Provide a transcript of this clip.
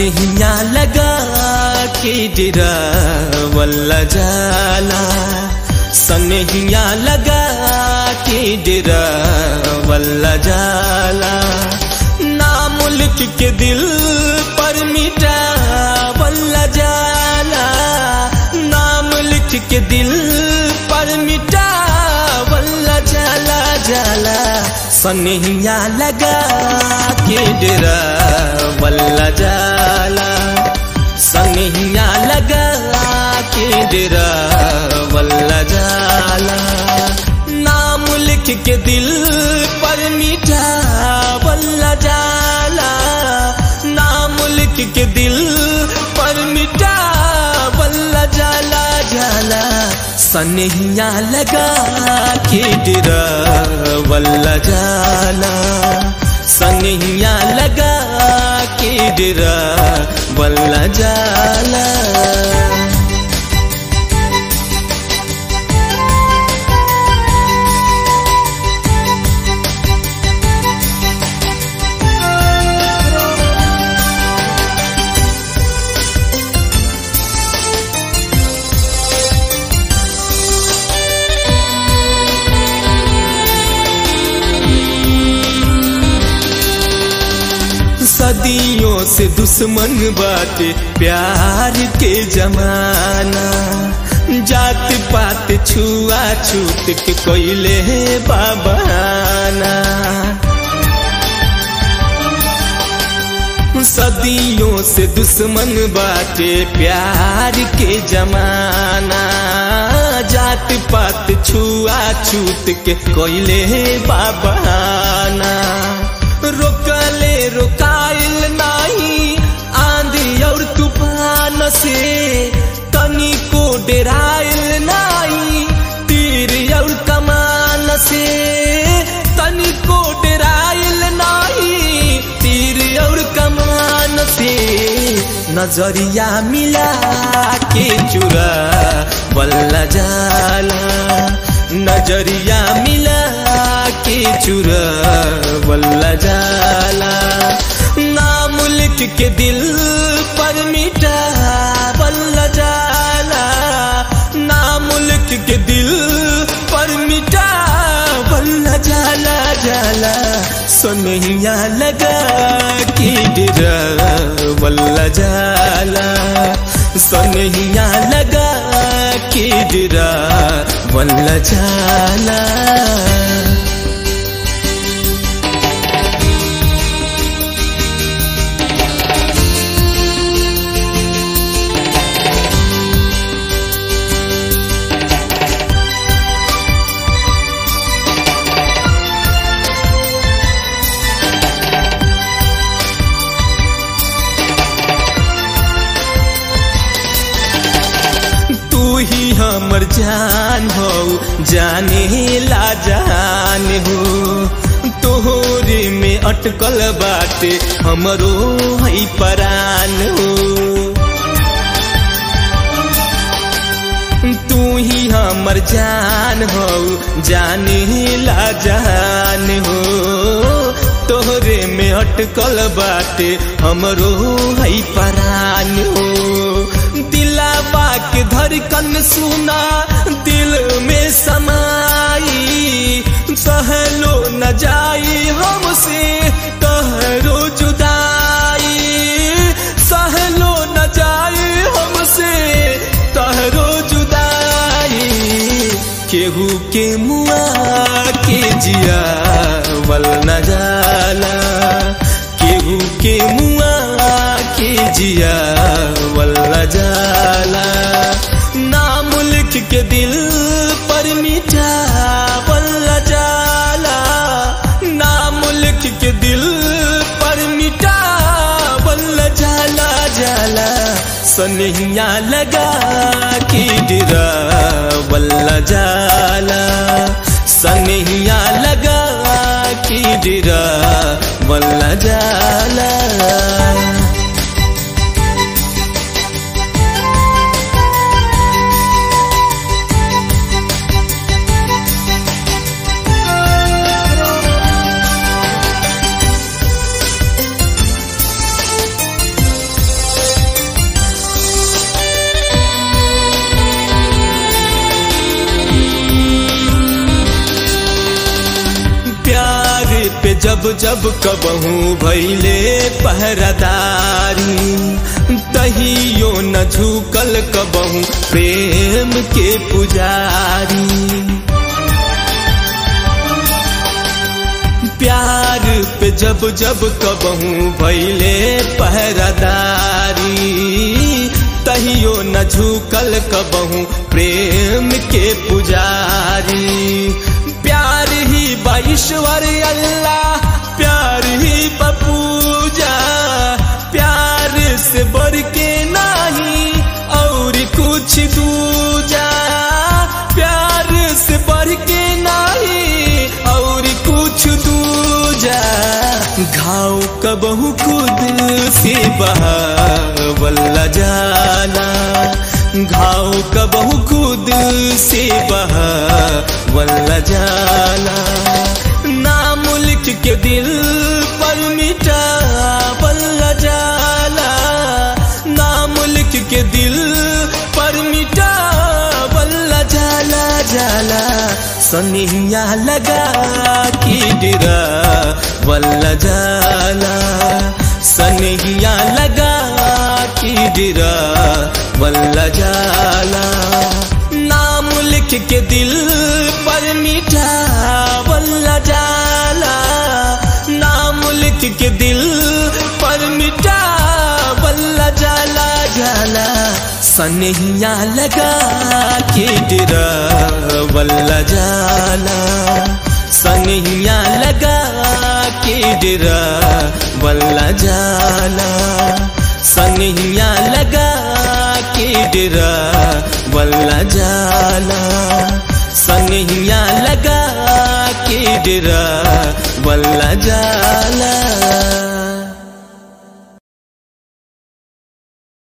सनहिया लगा के डेरा वल्ला जाला सनहिया लगा के डेरा वल्ला जाला ना मुल्क के दिल पर मिटा वल्ला जाला ना मुल्क के दिल पर मिटा वल्ला जाला जाला सनहिया लगा के डेरा वल्ला जाला सनहिया लगा के डेरा वल्ला जाला ना मुल्क के दिल पर मीठा वल्ला जाला ना मुल्क के दिल पर मिटा वल्ला जाला जाला सनहिया लगा के डेरा वल्ला जाला सनहिया लगा के डेरा वल्ला जाला सदियों से दुश्मन बाटे प्यार के जमाना जात पात छुआ छूत के कोयले बाबाना सदियों से दुश्मन बाटे प्यार के जमाना जात पात छुआ छूत के कोयले बाबाना रोकले रोकाइल नाही आंधी और तूफान से तनी को डेराइल नाही तीर और कमान से तनी को डेराइल नाही तीर और कमान से नजरिया मिला के चुरा बल्ला जाला नजरिया मिला के चुरा वल्ला जाला ना मुल्क के दिल पर मिटा वल्ला जाला ना मुल्क के दिल पर मिटा वल्ला जाला जाला सोनहिया लगा के डेरा वल्ला जाला सोनहिया लगा के डेरा वल्ला जाला ही हमर जान हो जाने ला जान हो तोहरे में अटकल बाटे हमरो है परान हो तू ही हमर जान हो जाने ला जान हो तोहरे में अटकल बाटे हमरो है परान हो दिलावा के धड़कन सुना दिल में समाई सहलो न जाई हमसे तहरो जुदाई सहलो न जाई हमसे तहरो जुदाई केहू के मुआ के जिया वल न जाला केहू के मुआ के जिया वल न जाला ना मुल्क के दिल पर मीठा वल जाला ना मुल्क के दिल पर मिटा वल जाला जाला सनहिया लगा के डिरा वल्ला जाला सनहिया लगा के डिरा वल्ला जाला जब जब कबहू भैले पहरादारी तहियो न झुकल कबहू प्रेम के पुजारी प्यार पे जब जब कबहू भैले पहरादारी तहियो न झुकल कबहू प्रेम के पुजारी प्यार ही बाईश्वर अल्लाह प्यार ही बपूजा प्यार से बढ़ के नहीं और कुछ दूजा प्यार से बढ़ के नहीं और कुछ दूजा घाव कबहू खुद से बहावल्ला जाला घाव कबहू खुद से बहावल्ला जाला नाम लिख के दिल पर मिटा बल्ला जाला नाम लिख के दिल पर मिटा बल्ला जाला जाला सनिया लगा की डिरा बल्ला जाला सनिया लगा की डिरा बल्ला जाला नाम लिख के दिल पर मिठा बल्ला जाला नाम लिख के दिल पर मिठा बल्ला जाला जाला सनहिया लगा के डिरा बल्ला जाला सनहिया लगा के डिरा बल्ला जाला सनहिया लगा के डिरा बल्ला जाला सनहिया लगा के डिरा बल्ला जाला